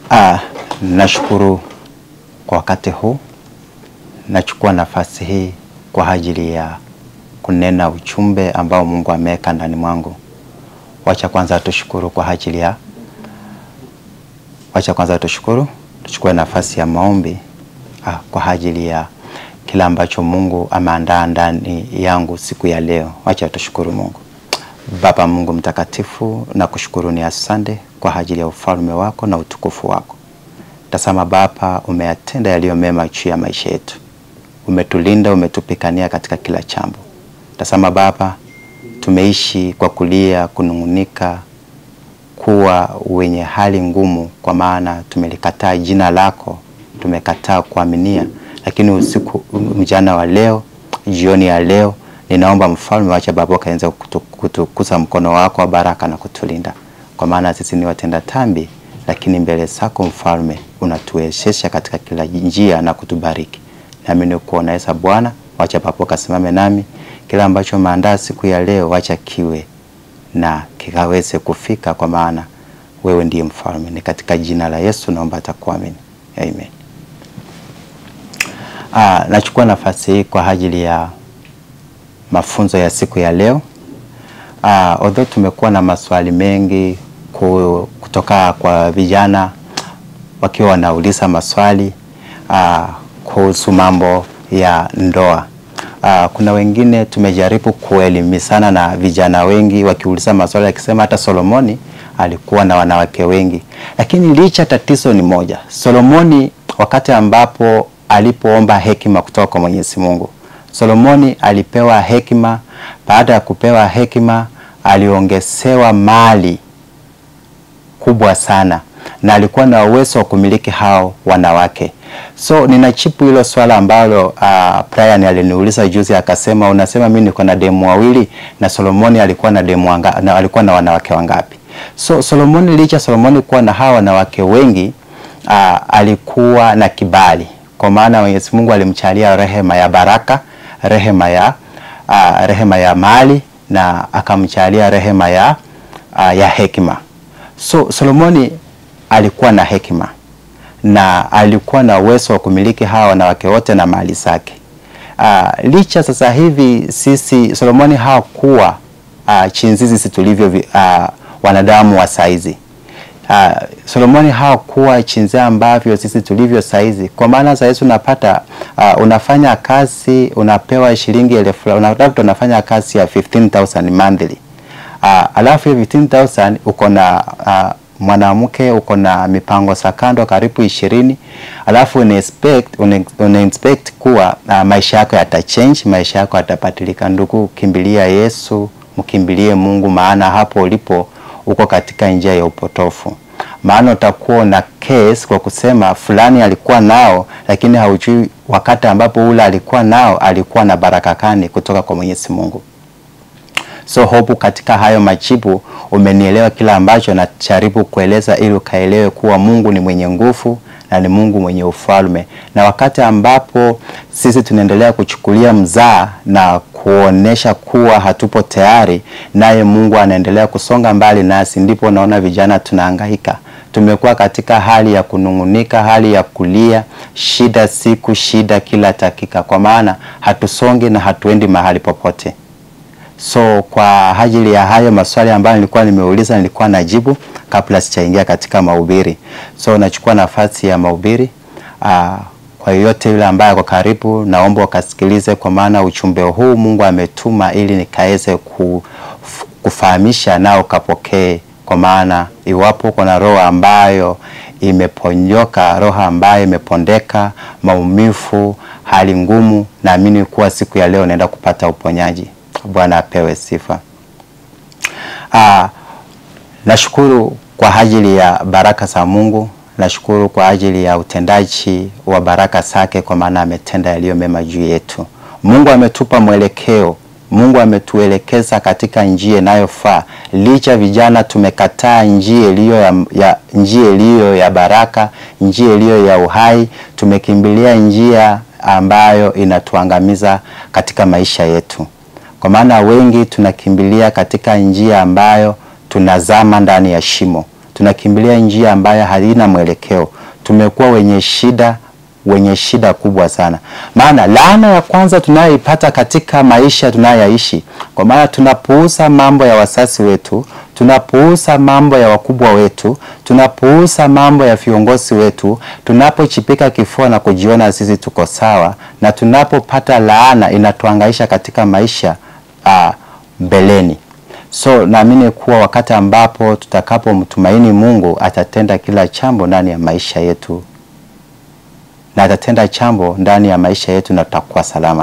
Ah, nashukuru kwa wakati huu. Nachukua nafasi hii kwa ajili ya kunena ujumbe ambao Mungu ameweka ndani mwangu. Wacha kwanza tushukuru kwa ajili ya wacha kwanza tushukuru, tuchukue nafasi ya maombi ah, kwa ajili ya kila ambacho Mungu ameandaa ndani yangu siku ya leo. Wacha tushukuru Mungu. Baba Mungu mtakatifu, na kushukuru ni asante kwa ajili ya ufalme wako na utukufu wako. Tazama Baba, umeyatenda yaliyo mema juu ya maisha yetu, umetulinda, umetupikania katika kila jambo. Tazama Baba, tumeishi kwa kulia, kunung'unika, kuwa wenye hali ngumu, kwa maana tumelikataa jina lako, tumekataa kuaminia. Lakini usiku mjana wa leo, jioni ya leo, ninaomba mfalme, wacha Baba ukaanza kutukuza mkono wako wa baraka na kutulinda, kwa maana sisi ni watenda dhambi, lakini mbele zako mfalme unatuwezesha katika kila njia na kutubariki. Nami nikuona Yesu Bwana, wacha Baba ukasimame nami, kila ambacho maandaa siku ya leo, wacha kiwe na kikaweze kufika, kwa maana wewe ndiye mfalme. Ni katika jina la Yesu naomba atakuamini, amen. Ah, nachukua nafasi hii kwa ajili ya mafunzo ya siku ya leo. Ah, although tumekuwa na maswali mengi kutoka kwa vijana wakiwa wanauliza maswali ah, kuhusu mambo ya ndoa. Ah, kuna wengine tumejaribu kuelimishana na vijana wengi wakiuliza maswali akisema hata Solomoni alikuwa na wanawake wengi, lakini licha tatizo ni moja. Solomoni wakati ambapo alipoomba hekima kutoka kwa Mwenyezi Mungu, Solomoni alipewa hekima. Baada ya kupewa hekima, aliongezewa mali kubwa sana na alikuwa na uwezo wa kumiliki hao wanawake. So ninachipu hilo swala ambalo uh, Brian aliniuliza juzi, akasema unasema mimi niko na demu wawili na Solomoni alikuwa na demu wanga, na alikuwa na wanawake wangapi? So Solomoni, licha Solomoni kuwa na hawa wanawake wengi uh, alikuwa na kibali, kwa maana Mwenyezi Mungu alimchalia rehema ya baraka, rehema ya uh, rehema ya mali na akamchalia rehema ya uh, ya hekima. So Solomoni alikuwa na hekima na alikuwa na uwezo wa kumiliki hawa wanawake wote na mali zake. Uh, licha sasa hivi sisi Solomoni hakuwa uh, chinzizi sisi tulivyo uh, wanadamu wa saizi. Uh, Solomoni hakuwa chinzi ambavyo sisi tulivyo saizi, kwa maana saizi unapata uh, unafanya kazi unapewa shilingi elfu unatafuta unafanya kazi ya 15000 monthly uh, alafu hiyo 15000 uko na uh, mwanamke uko na mipango za kando karibu ishirini, alafu una expect una expect kuwa uh, maisha yako yata change, maisha yako yatabadilika. Ndugu, kimbilia Yesu, mkimbilie Mungu, maana hapo ulipo uko katika njia ya upotofu. Maana utakuwa na case kwa kusema fulani alikuwa nao, lakini haujui wakati ambapo ule alikuwa nao alikuwa na baraka kani kutoka kwa Mwenyezi Mungu. So hope katika hayo majibu umenielewa kila ambacho najaribu kueleza, ili ukaelewe kuwa Mungu ni mwenye nguvu na ni Mungu mwenye ufalme, na wakati ambapo sisi tunaendelea kuchukulia mzaa na kuonesha kuwa hatupo tayari, naye Mungu anaendelea kusonga mbali nasi, ndipo naona vijana tunahangaika. Tumekuwa katika hali ya kunung'unika, hali ya kulia, shida siku shida kila dakika, kwa maana hatusongi na hatuendi mahali popote. So kwa ajili ya hayo maswali ambayo nilikuwa nimeuliza, nilikuwa najibu kabla sijaingia katika mahubiri. So nachukua nafasi ya mahubiri. Aa, kwa yoyote yule ambaye ako karibu, naomba ukasikilize, kwa maana ujumbe huu Mungu ametuma ili nikaweze kufahamisha nao ukapokee, kwa maana iwapo kuna roho ambayo imeponyoka, roho ambayo imepondeka, maumivu, hali ngumu, naamini kuwa siku ya leo naenda kupata uponyaji. Bwana apewe sifa. Ah, nashukuru kwa ajili ya baraka za Mungu, nashukuru kwa ajili ya utendaji wa baraka zake, kwa maana ametenda yaliyo mema juu yetu. Mungu ametupa mwelekeo, Mungu ametuelekeza katika njia inayofaa. Licha vijana tumekataa njia iliyo ya, ya njia iliyo ya baraka, njia iliyo ya uhai, tumekimbilia njia ambayo inatuangamiza katika maisha yetu kwa maana wengi tunakimbilia katika njia ambayo tunazama ndani ya shimo, tunakimbilia njia ambayo halina mwelekeo. Tumekuwa wenye shida wenye shida kubwa sana. Maana laana ya kwanza tunayoipata katika maisha tunayoishi, kwa maana tunapuuza mambo ya wasasi wetu, tunapuuza mambo ya wakubwa wetu, tunapuuza mambo ya viongozi wetu, tunapochipika kifua na kujiona sisi tuko sawa, na tunapopata laana inatuangaisha katika maisha uh, mbeleni. So naamini kuwa wakati ambapo tutakapomtumaini Mungu atatenda kila jambo ndani ya maisha yetu na atatenda jambo ndani ya maisha yetu na tutakuwa salama.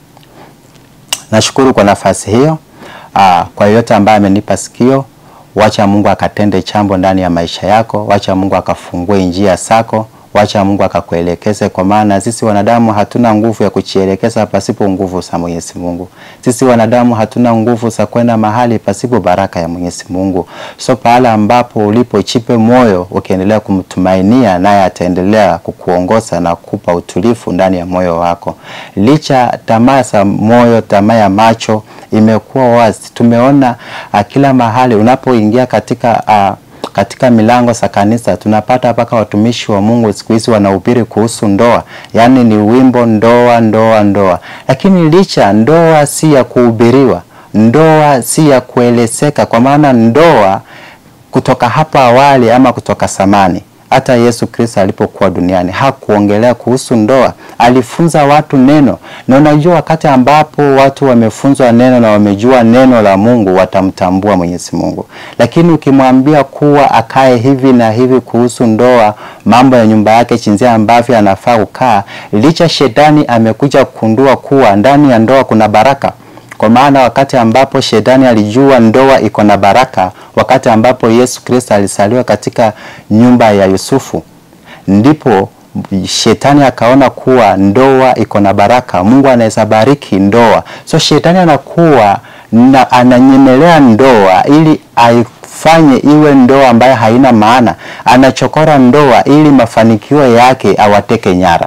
Nashukuru kwa nafasi hiyo. Aa, kwa yote ambaye amenipa sikio, wacha Mungu akatende jambo ndani ya maisha yako, wacha Mungu akafungue njia zako, wacha Mungu akakuelekeze, kwa maana sisi wanadamu hatuna nguvu ya kujielekeza pasipo nguvu za Mwenyezi Mungu. Sisi wanadamu hatuna nguvu za kwenda mahali pasipo baraka ya Mwenyezi Mungu. So pahala ambapo ulipo, chipe moyo ukiendelea kumtumainia, naye ataendelea kukuongoza na kukupa utulivu ndani ya moyo wako. Licha tamaa za moyo, tamaa ya macho imekuwa wazi. Tumeona uh, kila mahali unapoingia katika uh, katika milango za kanisa tunapata mpaka watumishi wa Mungu siku hizi wanahubiri kuhusu ndoa, yaani ni wimbo ndoa, ndoa, ndoa. Lakini licha ndoa si ya kuhubiriwa, ndoa si ya kuelezeka, kwa maana ndoa kutoka hapa awali ama kutoka samani hata Yesu Kristo alipokuwa duniani hakuongelea kuhusu ndoa, alifunza watu neno. Na unajua wakati ambapo watu wamefunzwa neno na wamejua neno la Mungu, watamtambua Mwenyezi Mungu. Lakini ukimwambia kuwa akae hivi na hivi kuhusu ndoa, mambo ya nyumba yake, jinsi ambavyo anafaa kukaa, licha shetani amekuja kugundua kuwa ndani ya ndoa kuna baraka kwa maana wakati ambapo shetani alijua ndoa iko na baraka, wakati ambapo Yesu Kristo alisaliwa katika nyumba ya Yusufu, ndipo shetani akaona kuwa ndoa iko na baraka, Mungu anaweza bariki ndoa. So shetani anakuwa na ananyemelea ndoa ili aifanye iwe ndoa ambayo haina maana, anachokora ndoa ili mafanikio yake awateke nyara.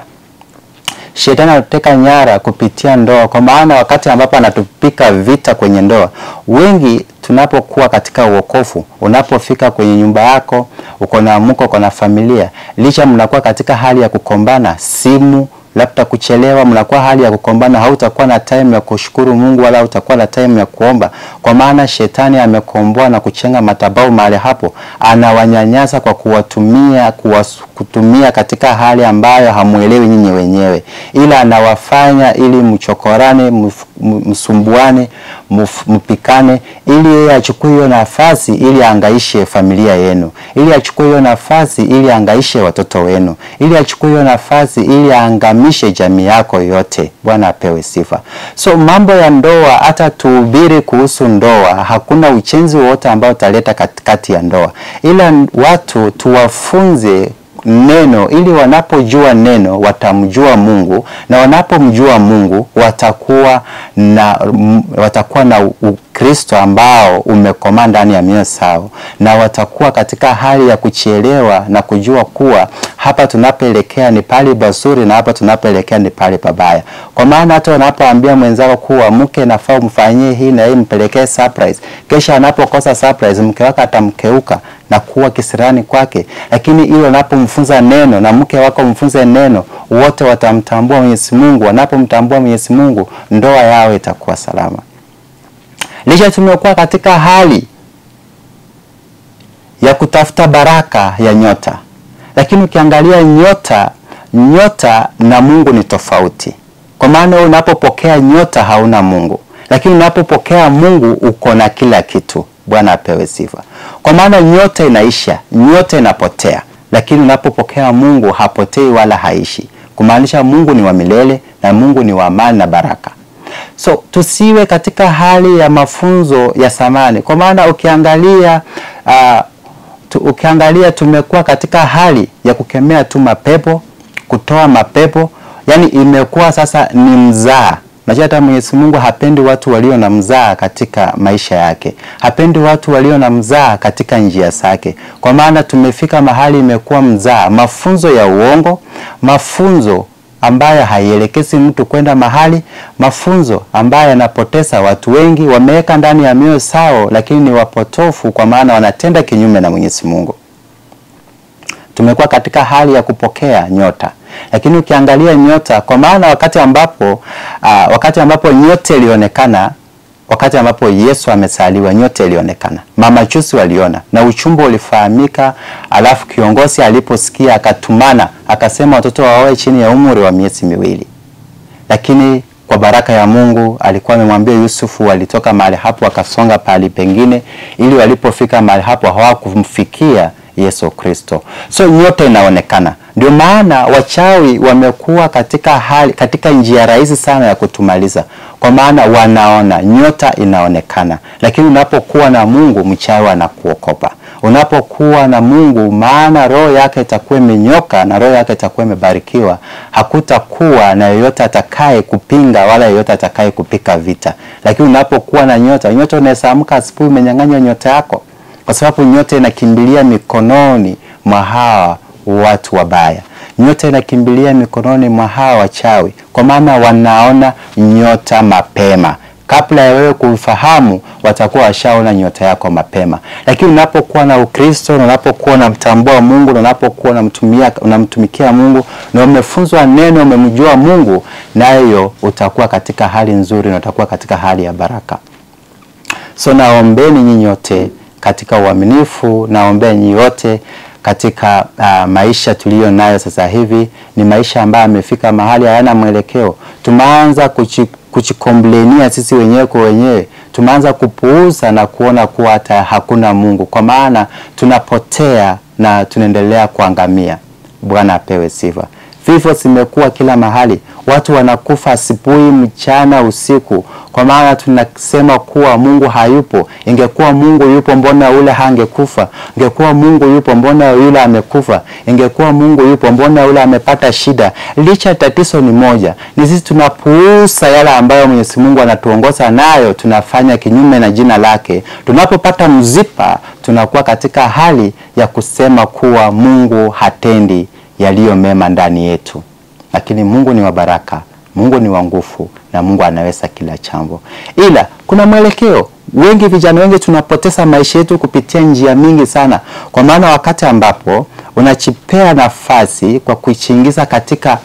Shetani anateka nyara kupitia ndoa, kwa maana wakati ambapo anatupika vita kwenye ndoa, wengi tunapokuwa katika uokofu, unapofika kwenye nyumba yako, uko na mko, uko na familia, licha mnakuwa katika hali ya kukombana, simu labda kuchelewa, mnakuwa hali ya kukombana, hautakuwa na time ya kushukuru Mungu wala hautakuwa na time ya kuomba, kwa maana shetani amekomboa na kuchenga matabau mahali hapo, anawanyanyasa kwa kuwatumia kuwas, kutumia katika hali ambayo hamuelewi nyinyi wenyewe, ila anawafanya ili mchokorane, msumbuane, mpikane, ili yeye achukue hiyo nafasi ili angaishe familia yenu, ili achukue hiyo nafasi ili angaishe watoto wenu, ili achukue hiyo nafasi ili aangamishe jamii yako yote. Bwana apewe sifa. So mambo ya ndoa, hata tuhubiri kuhusu ndoa, hakuna uchenzi wowote ambao utaleta katikati ya ndoa, ila watu tuwafunze neno ili wanapojua neno watamjua Mungu, na wanapomjua Mungu watakuwa na watakuwa na Ukristo ambao umekomaa ndani ya mioyo yao, na watakuwa katika hali ya kuchielewa na kujua kuwa hapa tunapoelekea ni pale pazuri na hapa tunapoelekea ni pale pabaya. Kwa maana hata wanapoambia mwenzako kuwa mke nafaa umfanyie hii na hii, mpelekee surprise, kesha anapokosa surprise, mke wake atamkeuka na kuwa kisirani kwake. Lakini ile unapomfunza neno na mke wako mfunze neno, wote watamtambua Mwenyezi Mungu. Wanapomtambua Mwenyezi Mungu, ndoa yao itakuwa salama. Licha tumekuwa katika hali ya kutafuta baraka ya nyota, lakini ukiangalia nyota, nyota na Mungu ni tofauti, kwa maana unapopokea nyota hauna Mungu, lakini unapopokea Mungu uko na kila kitu. Bwana apewe sifa. Kwa maana nyota inaisha, nyota inapotea, lakini unapopokea Mungu hapotei wala haishi, kumaanisha Mungu ni wa milele na Mungu ni wa amani na baraka. So tusiwe katika hali ya mafunzo ya samani, kwa maana ukiangalia uh, tu, ukiangalia tumekuwa katika hali ya kukemea tu mapepo, kutoa mapepo, yani imekuwa sasa ni mzaa Najua hata Mwenyezi Mungu hapendi watu walio na mzaa katika maisha yake, hapendi watu walio na mzaa katika njia zake, kwa maana tumefika mahali imekuwa mzaa, mafunzo ya uongo, mafunzo ambayo haielekezi mtu kwenda mahali, mafunzo ambayo yanapoteza watu wengi, wameweka ndani ya mioyo sao, lakini ni wapotofu, kwa maana wanatenda kinyume na Mwenyezi Mungu. tumekuwa katika hali ya kupokea nyota. Lakini ukiangalia nyota, kwa maana wakati ambapo uh, wakati ambapo nyota ilionekana wakati ambapo Yesu amesaliwa nyota ilionekana, mamajusi waliona na uchumbo ulifahamika. Alafu kiongozi aliposikia akatumana akasema watoto waoe chini ya umri wa miezi miwili, lakini kwa baraka ya Mungu alikuwa amemwambia Yusufu, walitoka mahali hapo wakasonga pahali pengine, ili walipofika mahali hapo hawakumfikia Yesu Kristo. So nyota inaonekana. Ndio maana wachawi wamekuwa katika hali, katika njia rahisi sana ya kutumaliza, kwa maana wanaona nyota inaonekana. Lakini unapokuwa na Mungu, mchawi anakuokopa. Unapokuwa na Mungu, maana roho yake itakuwa imenyoka na roho yake itakuwa imebarikiwa, hakutakuwa na yeyote atakaye kupinga wala yeyote atakaye kupika vita. Lakini unapokuwa na nyota, nyota unaweza amka asubuhi umenyang'anywa nyota yako kwa sababu nyota inakimbilia mikononi mwa hawa watu wabaya. Nyota inakimbilia mikononi mwa hawa wachawi, kwa maana wanaona nyota mapema. Kabla ya wewe kufahamu, watakuwa washaona nyota yako mapema. Lakini unapokuwa na Ukristo na unapokuwa unamtambua Mungu na unapokuwa unamtumia unamtumikia Mungu na umefunzwa neno, umemjua Mungu, nayo utakuwa katika hali nzuri na utakuwa katika hali ya baraka. So naombeni nyinyi wote katika uaminifu, naombea nyinyi wote katika uh, maisha tuliyo nayo sasa hivi. Ni maisha ambayo amefika mahali hayana mwelekeo. Tumeanza kuchikomplenia sisi wenyewe kwa wenyewe, tumeanza kupuuza na kuona kuwa hata hakuna Mungu, kwa maana tunapotea na tunaendelea kuangamia. Bwana apewe sifa. Vifo zimekuwa kila mahali, watu wanakufa asubuhi, mchana, usiku, kwa maana tunasema kuwa Mungu hayupo. Ingekuwa Mungu yupo, mbona yule hangekufa? Ingekuwa Mungu yupo, mbona yule amekufa? Ingekuwa Mungu yupo, mbona yule amepata shida? Licha tatizo ni moja, ni sisi tunapuuza yale ambayo Mwenyezi Mungu anatuongoza nayo, tunafanya kinyume na jina lake. Tunapopata mzipa, tunakuwa katika hali ya kusema kuwa Mungu hatendi yaliyo mema ndani yetu, lakini Mungu ni wa baraka, Mungu ni wa nguvu na Mungu anaweza kila jambo, ila kuna mwelekeo. Wengi vijana wengi tunapoteza maisha yetu kupitia njia mingi sana, kwa maana wakati ambapo unachipea nafasi kwa kuichingiza katika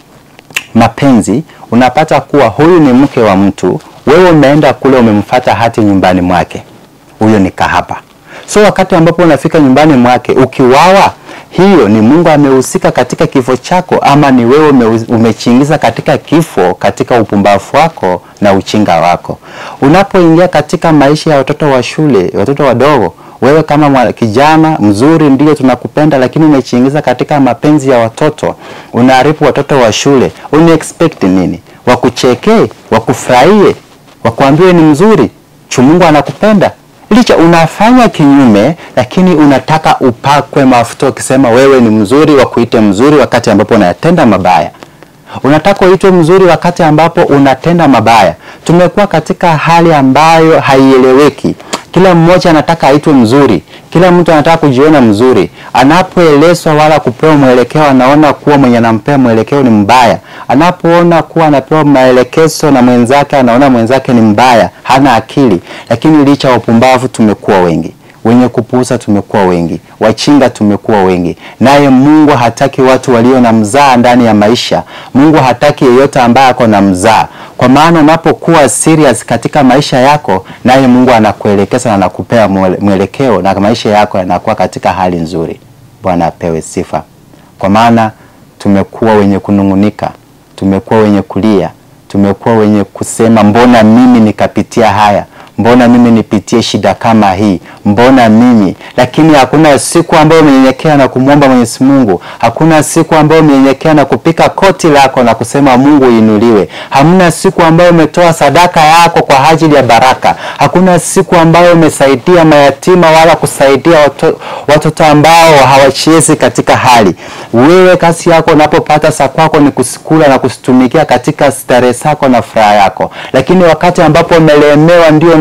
mapenzi, unapata kuwa huyu ni mke wa mtu, wewe umeenda kule umemfata hati nyumbani mwake, huyo ni kahaba. So wakati ambapo unafika nyumbani mwake ukiwawa hiyo ni Mungu amehusika katika kifo chako, ama ni wewe umechingiza katika kifo, katika upumbavu wako na uchinga wako. Unapoingia katika maisha ya watoto wa shule, watoto wadogo, wewe kama kijana mzuri, ndio tunakupenda, lakini umechingiza katika mapenzi ya watoto, unaharibu watoto wa shule. Una expect nini? Wakuchekee, wakufurahie, wakuambie ni mzuri, chu Mungu anakupenda licha unafanya kinyume, lakini unataka upakwe mafuta ukisema wewe ni mzuri, wakuite mzuri wakati ambapo unatenda mabaya. Unataka uitwe mzuri wakati ambapo unatenda mabaya. Tumekuwa katika hali ambayo haieleweki. Kila mmoja anataka aitwe mzuri, kila mtu anataka kujiona mzuri. Anapoelezwa wala kupewa mwelekeo, anaona kuwa mwenye anampea mwelekeo ni mbaya. Anapoona kuwa anapewa maelekezo na mwenzake, anaona mwenzake ni mbaya, hana akili. Lakini licha ya upumbavu, tumekuwa wengi wenye kupuuza tumekuwa wengi, wachinga tumekuwa wengi. Naye Mungu hataki watu walio na mzaa ndani ya maisha. Mungu hataki yeyote ambaye ako na mzaa, kwa maana unapokuwa serious katika maisha yako, naye Mungu anakuelekeza na anakupea mwelekeo na maisha yako yanakuwa katika hali nzuri. Bwana apewe sifa, kwa maana tumekuwa wenye kunung'unika, tumekuwa wenye kulia, tumekuwa wenye kusema mbona mimi nikapitia haya mbona mimi nipitie shida kama hii, mbona mimi. Lakini hakuna siku ambayo umenyenyekea na kumwomba Mwenyezi Mungu, hakuna siku ambayo umenyenyekea na kupika koti lako na kusema Mungu inuliwe. Hamna siku ambayo umetoa sadaka yako kwa ajili ya baraka. Hakuna siku ambayo umesaidia mayatima wala kusaidia watoto, watoto ambao hawachezi katika hali. Wewe kazi yako unapopata saa kwako ni kusikula na kusitumikia katika starehe zako na furaha yako, lakini wakati ambapo umelemewa ndio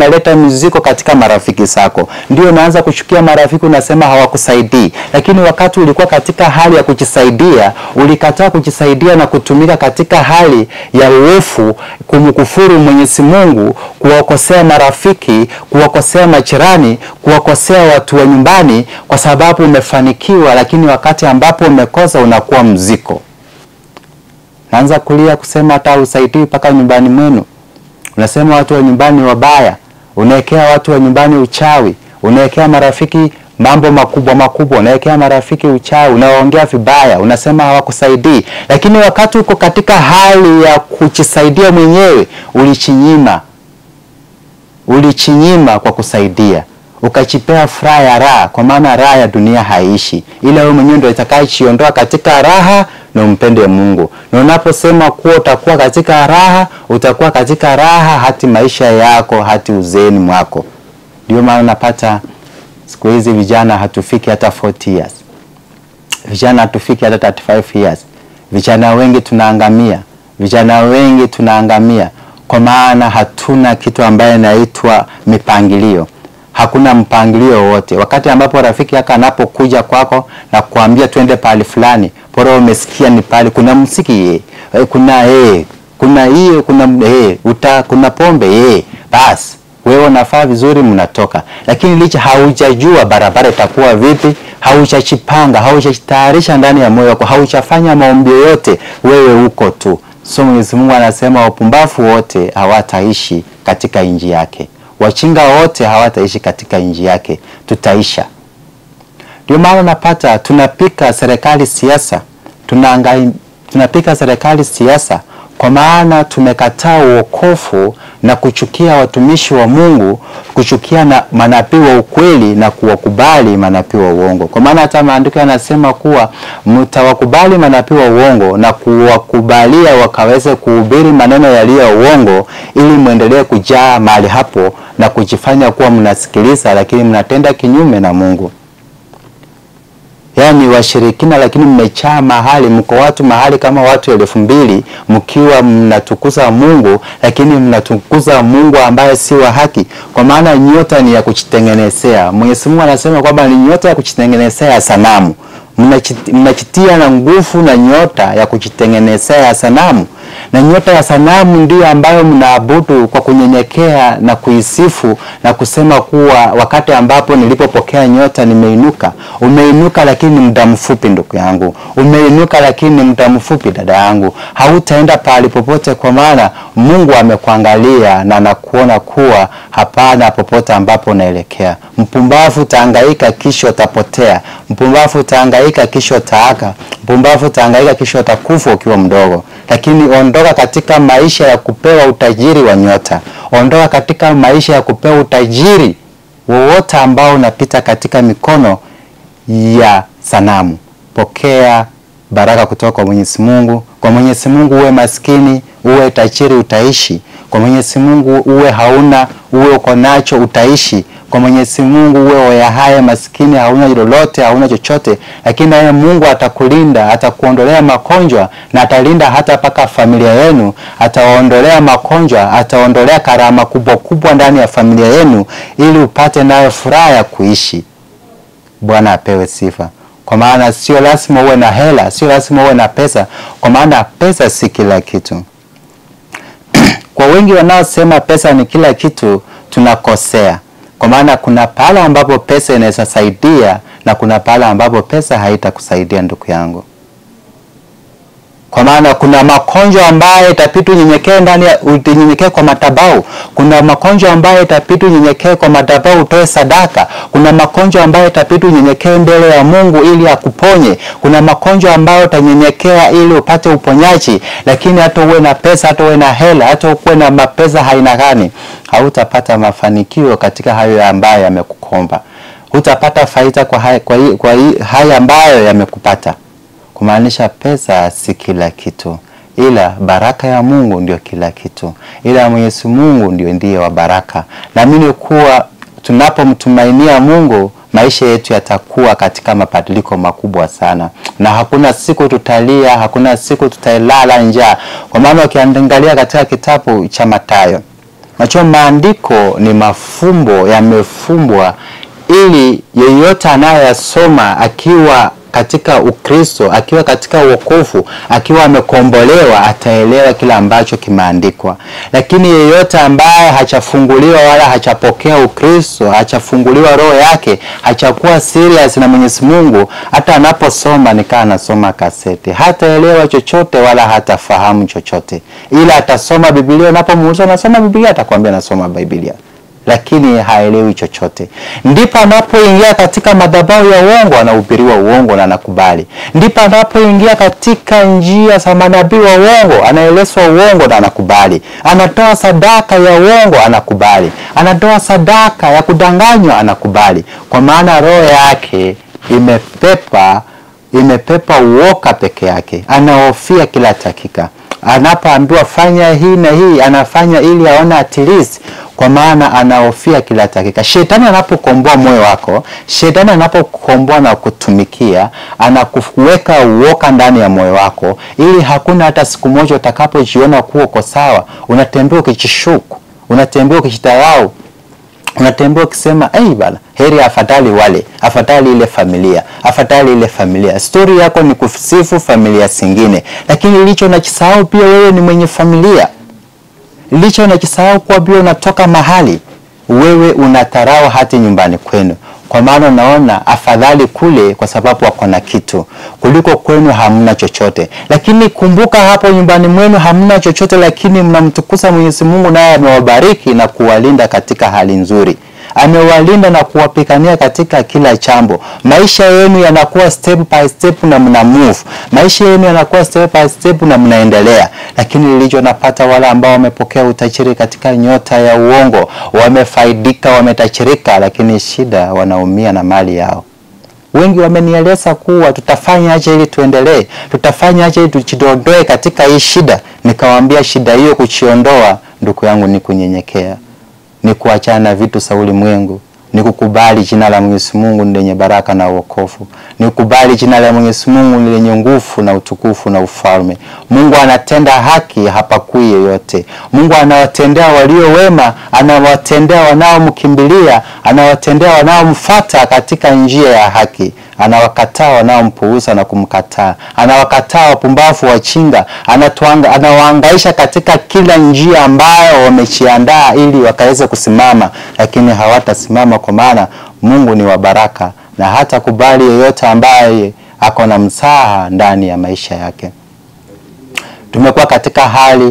inaleta miziko katika marafiki zako, ndio unaanza kuchukia marafiki, unasema hawakusaidii. Lakini wakati ulikuwa katika hali ya kujisaidia, ulikataa kujisaidia na kutumika katika hali ya uofu, kumkufuru Mwenyezi Mungu, kuwakosea marafiki, kuwakosea majirani, kuwakosea watu wa nyumbani, kwa sababu umefanikiwa, lakini wakati ambapo umekosa unakuwa mziko. Naanza kulia kusema hata usaidii mpaka nyumbani mwenu. Unasema watu wa nyumbani wabaya, unaekea watu wa nyumbani uchawi, unaekea marafiki mambo makubwa makubwa, unaekea marafiki uchawi, unaongea vibaya, unasema hawakusaidii. Lakini wakati uko katika hali ya kujisaidia mwenyewe, ulichinyima, ulichinyima kwa kusaidia ukachipea furaha ya raha, kwa maana raha ya dunia haiishi, ila wewe mwenyewe ndio itakayechiondoa katika raha na umpende Mungu. Na unaposema kuwa utakuwa katika raha, utakuwa katika raha hati maisha yako hati uzeeni mwako. Ndio maana unapata siku hizi vijana hatufiki hata 40 years, vijana hatufiki hata 35 years. Vijana wengi tunaangamia, vijana wengi tunaangamia kwa maana hatuna kitu ambaye inaitwa mipangilio hakuna mpangilio wote. Wakati ambapo rafiki yako anapokuja kwako na kuambia twende pahali fulani, bora umesikia ni pale kuna msiki ye, kuna eh, kuna hiyo kuna eh, uta kuna pombe eh, basi wewe unafaa vizuri, mnatoka. Lakini licha haujajua barabara itakuwa vipi, haujachipanga, haujatayarisha ndani ya moyo wako, haujafanya maombi yote, wewe uko tu. So Mwenyezi Mungu anasema wapumbavu wote hawataishi katika nchi yake wachinga wote hawataishi katika nchi yake, tutaisha. Ndio maana napata tunapika serikali siasa, tunaangai tunapika serikali siasa kwa maana tumekataa uokofu na kuchukia watumishi wa Mungu, kuchukia na manabii wa ukweli na kuwakubali manabii wa uongo. Kwa maana hata maandiko yanasema kuwa mtawakubali manabii wa uongo na kuwakubalia wakaweze kuhubiri maneno yaliyo ya uongo, ili mwendelee kujaa mahali hapo na kujifanya kuwa mnasikiliza, lakini mnatenda kinyume na Mungu. Yaani washirikina, lakini mmechaa mahali, mko watu mahali kama watu elfu mbili mkiwa mnatukuza Mungu, lakini mnatukuza Mungu ambaye si wa haki, kwa maana nyota ni ya kujitengenezea. Mwenyezi Mungu anasema kwamba ni nyota ya kujitengenezea ya sanamu. Mnachitia na nguvu na nyota ya kujitengenezea ya sanamu na nyota ya sanamu ndiyo ambayo mnaabudu kwa kunyenyekea na kuisifu na kusema kuwa wakati ambapo nilipopokea nyota nimeinuka. Umeinuka lakini ni muda mfupi, ndugu yangu, umeinuka lakini ni muda mfupi, dada yangu, hautaenda pahali popote, kwa maana Mungu amekuangalia na anakuona kuwa hapana popote ambapo unaelekea. Mpumbavu utahangaika, kisha utapotea. Mpumbavu utahangaika, kisha utaaka. Mpumbavu utahangaika, kisha utakufa ukiwa mdogo. Lakini ondoka katika maisha ya kupewa utajiri wa nyota, ondoka katika maisha ya kupewa utajiri wowote ambao unapita katika mikono ya sanamu. Pokea baraka kutoka kwa Mwenyezi Mungu. Kwa Mwenyezi Mungu uwe maskini, uwe tajiri, utaishi. Kwa Mwenyezi Mungu uwe hauna, uwe uko nacho, utaishi. Kwa Mwenyezi Mungu uwe wayahaya maskini, hauna lolote, hauna chochote, lakini naye Mungu atakulinda, atakuondolea magonjwa na atalinda hata mpaka familia yenu, atawaondolea magonjwa, ataondolea karama kubwa kubwa ndani ya familia yenu, ili upate nayo furaha ya kuishi. Bwana apewe sifa. Kwa maana sio lazima uwe na hela, sio lazima uwe na pesa, kwa maana pesa si kila kitu. Kwa wengi wanaosema pesa ni kila kitu, tunakosea kwa maana kuna pale ambapo pesa inaweza saidia na kuna pale ambapo pesa haitakusaidia ndugu yangu. Kwa maana kuna makonjwa ambayo itabidi unyenyekee ndani ya unyenyekee kwa madhabahu. Kuna makonjwa ambayo itabidi unyenyekee kwa madhabahu utoe sadaka. Kuna makonjwa ambayo itabidi unyenyekee mbele ya Mungu ili akuponye. Kuna makonjwa ambayo utanyenyekea ili upate uponyaji, lakini hata uwe na pesa, hata uwe na hela, hata uwe na mapesa haina gani, hautapata mafanikio katika hayo ambayo yamekukomba. Hutapata faida kwa haya, kwa hii, kwa hii, haya ambayo yamekupata kumaanisha pesa si kila kitu, ila baraka ya Mungu ndio kila kitu, ila Mwenyezi Mungu ndio ndiye wa baraka. Naamini kuwa tunapomtumainia Mungu maisha yetu yatakuwa katika mabadiliko makubwa sana, na hakuna siku tutalia, hakuna siku tutalala njaa, kwa maana ukiangalia katika kitabu cha Mathayo Nacho maandiko ni mafumbo yamefumbwa ili yeyote anayeyasoma akiwa katika Ukristo, akiwa katika wokovu, akiwa amekombolewa ataelewa kile ambacho kimeandikwa. Lakini yeyote ambaye hachafunguliwa wala hachapokea Ukristo, hachafunguliwa roho yake, hachakuwa serious na Mwenyezi Mungu, hata anaposoma nikaa anasoma kaseti, hataelewa chochote wala hatafahamu chochote, ila atasoma Biblia. Unapomuuliza unasoma Biblia, atakwambia nasoma Biblia lakini haelewi chochote. Ndipo anapoingia katika madhabahu ya uongo, anahubiriwa uongo na anakubali. Ndipo anapoingia katika njia za manabii wa uongo, anaelezwa uongo na anakubali. Anatoa sadaka ya uongo, anakubali. Anatoa sadaka ya kudanganywa, anakubali, kwa maana roho yake imepepa imepepa uoka peke yake, anahofia kila dakika anapoambiwa fanya hii na hii anafanya ili aone at least, kwa maana anahofia kila dakika. Shetani anapokomboa moyo wako, shetani anapokomboa na kutumikia, anakuweka uoka ndani ya moyo wako, ili hakuna hata siku moja utakapojiona kuwa uko sawa, unatembea ukijishuku, unatembea ukijidharau unatembea ukisema hey, bana heri afadhali wale, afadhali ile familia, afadhali ile familia. Stori yako ni kusifu familia zingine, lakini licho nakisahau pia wewe ni mwenye familia. Licho nakisahau kuwa pia unatoka mahali, wewe unatarau hati nyumbani kwenu, kwa maana unaona afadhali kule, kwa sababu wako na kitu kuliko kwenu hamna chochote. Lakini kumbuka, hapo nyumbani mwenu hamna chochote, lakini mnamtukuza Mwenyezi Mungu, naye amewabariki na kuwalinda katika hali nzuri amewalinda na kuwapigania katika kila jambo. Maisha yenu yanakuwa step by step na mna move, maisha yenu yanakuwa step by step na mnaendelea. Lakini lilicho napata wale ambao wamepokea utajiri katika nyota ya uongo, wamefaidika, wametachirika, lakini shida, wanaumia na mali yao. Wengi wamenieleza kuwa tutafanya aje ili tuendelee, tutafanya aje ili tujidondoe katika hii shida. Nikawaambia shida hiyo kuchiondoa, ndugu yangu, ni kunyenyekea ni kuachana na vitu za ulimwengu, ni kukubali jina la Mwenyezi Mungu ni lenye baraka na wokovu, ni kukubali jina la Mwenyezi Mungu ni lenye nguvu na utukufu na ufalme. Mungu anatenda haki, hapakui yeyote. Mungu anawatendea walio wema, anawatendea wanaomkimbilia, anawatendea wanaomfuata katika njia ya haki anawakataa wanaompuuza na kumkataa, anawakataa wapumbavu wachinga, anatuanga, anawaangaisha katika kila njia ambayo wamejiandaa ili wakaweze kusimama, lakini hawatasimama kwa maana Mungu ni wa baraka na hata kubali yeyote ambaye ako na msaha ndani ya maisha yake. Tumekuwa katika hali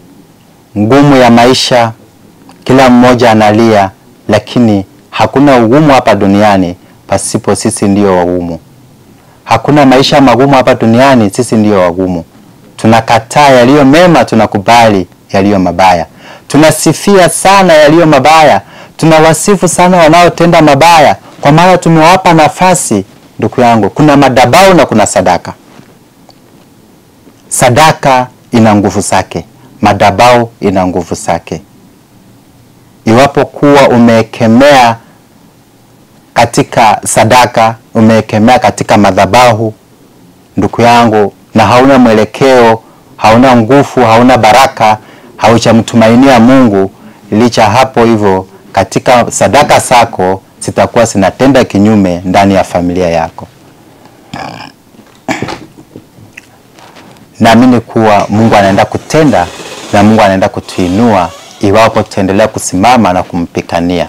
ngumu ya maisha, kila mmoja analia, lakini hakuna ugumu hapa duniani pasipo sisi ndio wagumu. Hakuna maisha magumu hapa duniani, sisi ndio wagumu. Tunakataa yaliyo mema, tunakubali yaliyo mabaya. Tunasifia sana yaliyo mabaya, tunawasifu sana wanaotenda mabaya, kwa maana tumewapa nafasi. Ndugu yangu, kuna madhabahu na kuna sadaka. Sadaka ina nguvu zake, madhabahu ina nguvu zake. Iwapo kuwa umeekemea katika sadaka umeekemea katika madhabahu, ndugu yangu, na hauna mwelekeo, hauna nguvu, hauna baraka, hauchamtumainia Mungu, licha hapo hivyo, katika sadaka zako zitakuwa zinatenda kinyume ndani ya familia yako. Naamini kuwa Mungu anaenda kutenda na Mungu anaenda kutuinua iwapo tutaendelea kusimama na kumpikania.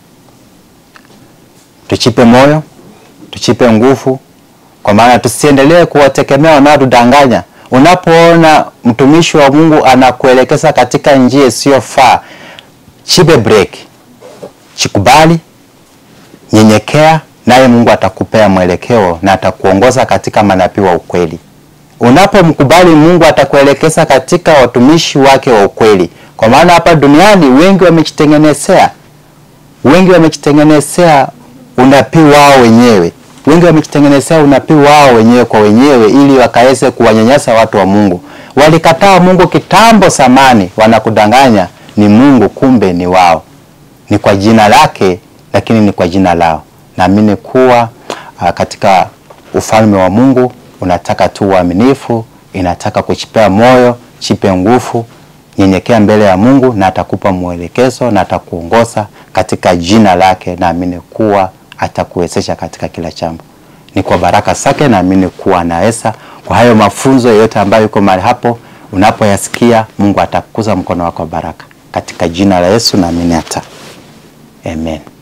Tuchipe moyo, tuchipe nguvu, kwa maana tusiendelee kuwategemea wanaotudanganya. Unapoona mtumishi wa Mungu anakuelekeza katika njia isiyofaa, chipe break, chikubali, nyenyekea, naye Mungu atakupea mwelekeo na atakuongoza katika manabii wa ukweli. Unapomkubali Mungu atakuelekeza katika watumishi wake wa ukweli, kwa maana hapa duniani wengi wamejitengenezea, wengi wamejitengenezea unabii wao wenyewe. Wengi wamejitengenezea unabii wao wenyewe kwa wenyewe, ili wakaweze kuwanyanyasa watu wa Mungu. Walikataa Mungu kitambo zamani, wanakudanganya ni Mungu, kumbe ni wao, ni kwa jina lake, lakini ni kwa jina lao. Naamini kuwa uh, katika ufalme wa Mungu unataka tu uaminifu, inataka kuchipea moyo, chipe nguvu, nyenyekea mbele ya Mungu na atakupa mwelekezo na atakuongoza katika jina lake. Naamini kuwa atakuwezesha katika kila jambo. Ni kwa baraka zake naamini kuwa anaweza. Kwa hayo mafunzo yote ambayo yuko mahali hapo, unapoyasikia Mungu atakuza mkono wako wa baraka katika jina la Yesu, naamini hata amen.